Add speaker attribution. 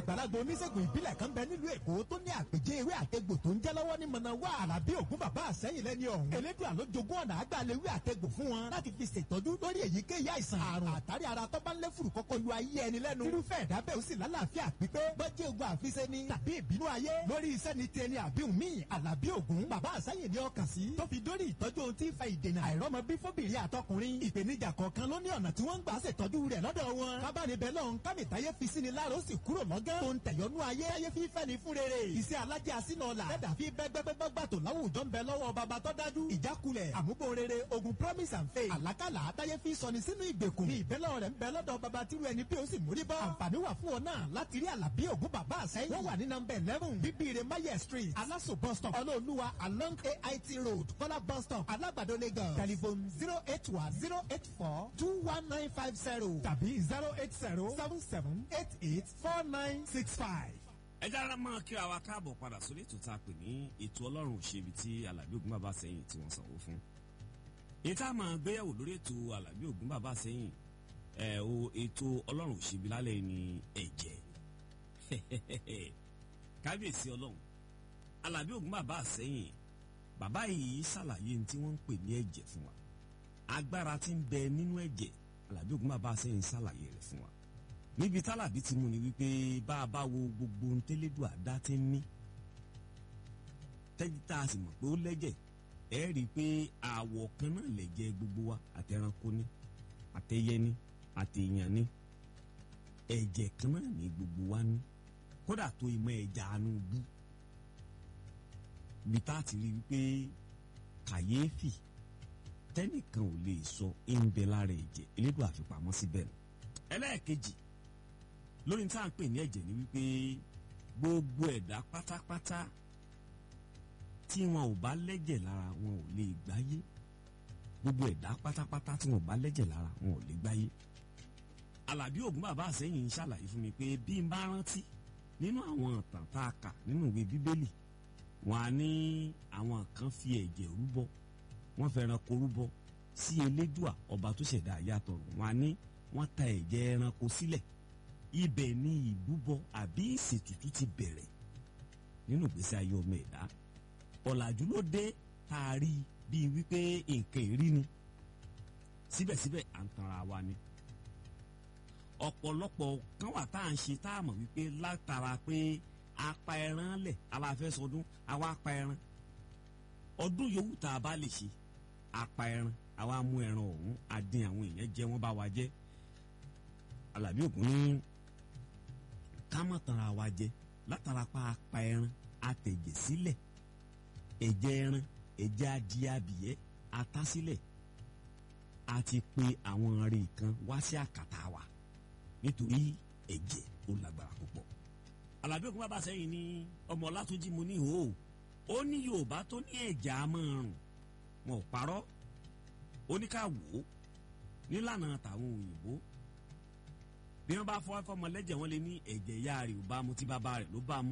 Speaker 1: àgbàlagbà oníṣègùn ìbílẹ̀ kan bẹ nílùú èkó tó ní àpèjẹ ewé àtegbò tó ń jẹ́ lọ́wọ́ ní mọ̀nà wá àràbí ògún bàbá àsẹ́yìn lẹ́ni ọ̀hún. elédùn àló jogún ọ̀nà àgbàlewé àtegbò fún wọn láti fi ṣètọ́jú lórí èyíkéyìí àìsàn àrùn àtàrí ara tó bá ń lé fùrù kọ́kọ́ lu ayé ẹni lẹ́nu. irúfẹ́ ẹ̀dá bẹ́ẹ̀ ó sì lálàáfíà pípé bọ́jẹ́ ogun àfiṣe ni tàbí ìbínú ayé lórí iṣẹ́ ni ti ẹni àbí òmíì àlàbí ògún bàbá àsẹ́yìn ni ọkàn sí. tó fi dórí ìtọ́jú ohun tí ń fa ìdènà àìrọ́mọ bí fóbìnrin àtọkùnrin ìpèníjà kọ̀ọ̀kan ló ní ọ̀nà tí wọ́n ń gbà ṣètọ́jú rẹ̀ lọ́dọ̀ wọn. kábàánibẹ̀ lọ́hún kámìtáyé fi sí ni láàrọ̀ sì kúrò lọ́gán. tó ń tẹ̀yọ́nú ayé ayé fi fẹ́ ni fún rere. iṣẹ́ alájẹ́ àsínà ọ̀la. lẹ́dà fi bẹ́gbẹ́gbẹ́gbẹ́ gbàtò láwùjọ ń bẹ lọ́wọ́ baba tó dájú. ìjákulẹ̀ àmúbò rere ogun promise and faith. àlákàlà àtayé fi sọni sínú ìgbèkùn. ní ìbẹ́lẹ̀ rẹ̀ ń bẹ lọ́dọ̀ baba tíru ẹni bí ó sì mórí bọ́. àǹfààní wà fún ọ náà láti rí àlàbí ògún bàbá àsẹ́yìn. wọ́n wà ní nọmba eleven bíbíire maye street alaso bus stop ọlọ́ọ̀lùwà along ait road kọ́lá bus stop alágbàdo lagos. telephone zero eight one zero eight four two one nine five zero tàbí zero eight zero seven seven eight eight four nine six five.
Speaker 2: ẹ jára máa kíra wa káàbọ̀ padà sórí ètò tá a pè ní ètò ọlọ́run òṣèbí tí alábí ògún bàbá sẹ́yìn tí wọ́n sanwó fún. èyí tá a máa gbéyàwó lórí ètò alábí ògún bàbá sẹ́yìn ẹ̀ o ètò ọlọ́run òṣèbí lálẹ́ ní ẹ̀jẹ̀ kábíyèsí ọlọ́run alábí ògún bàbá sẹ́yìn bàbá yìí ṣàlàyé ní tí wọ́n ń pè ní ẹ̀jẹ̀ fún wa agbára tí ń bẹ nínú ẹ̀jẹ̀ alábí ògún bàbá sẹ́yìn ṣàlàyé rẹ̀ fún wa níbi tálàbí ti mú ni wípé bá a bá wo gbogbo ohun tẹ́lẹ́dùn àdá ti ń ní tẹ́jú tá a sì mọ̀ pé ó lẹ́jẹ̀ ẹ rí i pé àwọ̀ kan náà lẹ̀jẹ̀ gbogbo wa àtẹranko ní àtẹyẹ ní àtẹyàn ní ẹ̀jẹ̀ kan náà ní gbogbo wa ní kódà tó ìmọ̀ ẹ̀jẹ̀ àánú bú bí tá a ti rí i wípé kàyéfì tẹ́nìkan ò lè sọ ń bẹ lára ẹ̀jẹ̀ elédùn àfipamọ́ síbẹ̀ nù ẹlẹ́ẹ̀kejì lórí tá à ń pè ní ẹ̀jẹ̀ ni wípé gbogbo ẹ̀dá pátápátá tí wọn ò bá lẹ́jẹ̀ lára wọn ò lè gbáyé gbogbo ẹ̀dá pátápátá tí wọn ò bá lẹ́jẹ̀ lára wọn ò lè gbáyé. Àlàbí Ògún bàbá àsẹ́yìn ń ṣàlàyé fún mi pé bí n bá rántí nínú àwọn ìtàn tá a kà nínú ìwé bíbélì wọn á ní àwọn kan fi ẹ̀jẹ̀ rúbọ wọn fẹ́ràn kó rúbọ sí elédùà ọba tó ṣẹ̀dá àyàtọ̀ wọn á ní wọ́n ta ẹ̀jẹ̀ ẹranko sílẹ̀ ibẹ̀ ni ìbúbọ àbí ìṣètùtù ti bẹ̀rẹ̀ nínú ìgbésí ayé ọmọ ẹ̀dá ọ̀làjú ló dé tá a rí bíi wípé nǹkan ìrí ni síbẹ̀síbẹ̀ à ń tanra wa ni ọ̀pọ̀lọpọ̀ kan wà tá à ń ṣe tá a mọ̀ wípé látara pé apá ẹran lẹ̀ aláfẹ́sọdún àwa apá ẹran ọdún yòówù tá a bá lè ṣe apá ẹran àwa mú ẹran ọ̀hún adín àwọn èèyàn jẹ wọ́n bá wa jẹ́ Àlàbí Ògún ní ká má tanra wa jẹ látara pa apá ẹran atẹ̀jẹ̀ sílẹ̀ ẹ̀jẹ̀ ẹran ẹ̀jẹ̀ adìẹ abìyẹ́ atásílẹ̀ a ti pe àwọn arìn kan wá sí àkàtà wa nítorí ẹ̀jẹ̀ ó lágbára púpọ̀. Àlàbí Ògún bàbá sẹ́yìn ní ọmọ Ọlátúnjí mo ní hò ó ní Yorùbá tó ní ẹ̀jẹ̀ amọ̀rùn wọn ò parọ́ ó ní ká wò ó nílànà tàwọn òyìnbó bí wọ́n bá fọwọ́ fọmọ lẹ́jẹ̀ wọ́n lé ní ẹ̀jẹ̀ ìyá rẹ̀ ò bá mu tí bàbá rẹ̀ ló bá mu